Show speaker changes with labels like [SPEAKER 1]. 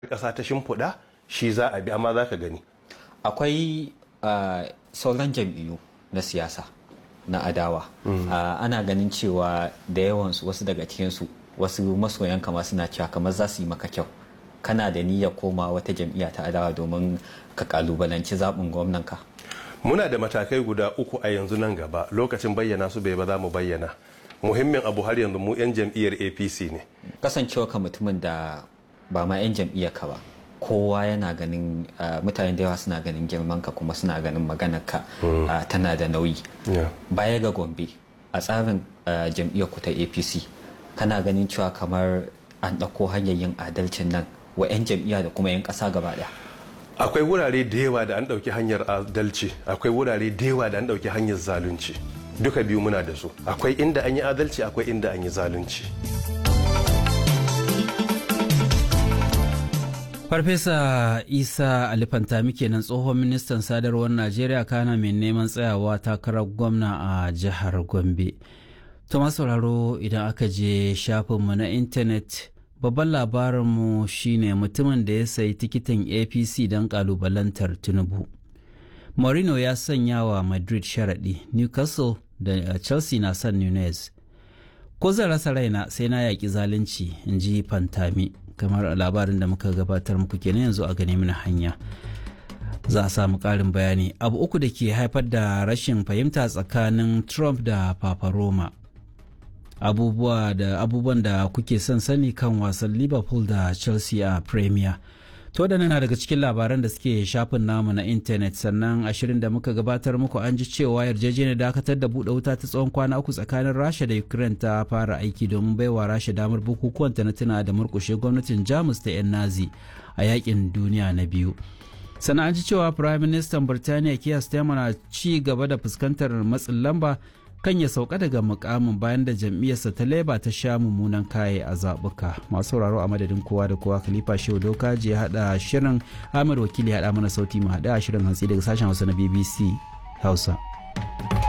[SPEAKER 1] ƙasa ta shimfiɗa shi za a bi amma za ka gani
[SPEAKER 2] akwai uh, sauran jam'iyyu na siyasa na adawa uh, ana ganin cewa da yawansu wasu daga cikinsu wasu masoyan kama suna cewa kamar za su yi maka kyau kana da niyyar koma wata jam'iyya ta adawa domin ka kalubalanci zaɓin gwamnanka
[SPEAKER 1] muna da matakai guda uku a yanzu nan gaba lokacin bayyana su bai ba za mu bayyana muhimmin abu har yanzu mu 'yan jam'iyyar apc ne
[SPEAKER 2] kasancewa ka mutumin da ba ma 'yan jam'iyyar ka ba kowa yana ganin mutane da yawa suna ganin girman ka kuma suna ganin maganar ka tana da nauyi baya ga gombe a tsarin jam'iyyar ku ta apc kana ganin cewa kamar an ɗauko hanyar yin adalcin nan wa 'yan jam'iyya da kuma 'yan ƙasa gaba ɗaya
[SPEAKER 1] akwai wurare da yawa da an ɗauki hanyar adalci akwai wurare da yawa da an ɗauki hanyar zalunci duka biyu muna da su akwai inda an yi adalci akwai inda an yi zalunci
[SPEAKER 3] farfesa isa alifantami kenan tsohon ministan sadarwar najeriya kana mai neman tsayawa takarar gwamna a jihar gombe to sauraro idan aka je shafinmu na intanet babban labarinmu shine mutumin da ya sayi tikitin apc don kalubalantar tinubu Mourinho ya sanya wa Madrid sharaɗi, Newcastle da Chelsea na son Nunez. Ko zan rasa raina sai na yaƙi zalunci, in ji Fantami, kamar labarin da muka gabatar muku kenan yanzu a gane mana hanya. Za a samu ƙarin bayani. Abu uku da ke haifar da rashin fahimta tsakanin Trump da Papa Roma. Abubuwa da abubuwan da kuke son sani kan wasan Liverpool da Chelsea a Premier. To da na daga cikin labaran da suke shafin namu na intanet sannan ashirin da muka gabatar muku an ji cewa yarjejeniyar dakatar da buɗe wuta ta tsawon kwana uku tsakanin Rasha da Ukraine ta fara aiki domin baiwa Rasha damar bukukuwan ta na tuna da murkushe gwamnatin Jamus ta 'yan Nazi a yakin duniya na biyu. Sannan an ji cewa Prime Minister Birtaniya Keir Starmer na ci gaba da fuskantar matsin lamba kan ya sauka daga mukamin bayan da jam'iyyarsa ta leba ta sha mummunan kaye a zaɓuka masu sauraro a madadin kowa da kowa khalifa shehu doka je haɗa shirin amir wakili haɗa mana sauti mu haɗa shirin hantsi daga sashen hausa na bbc hausa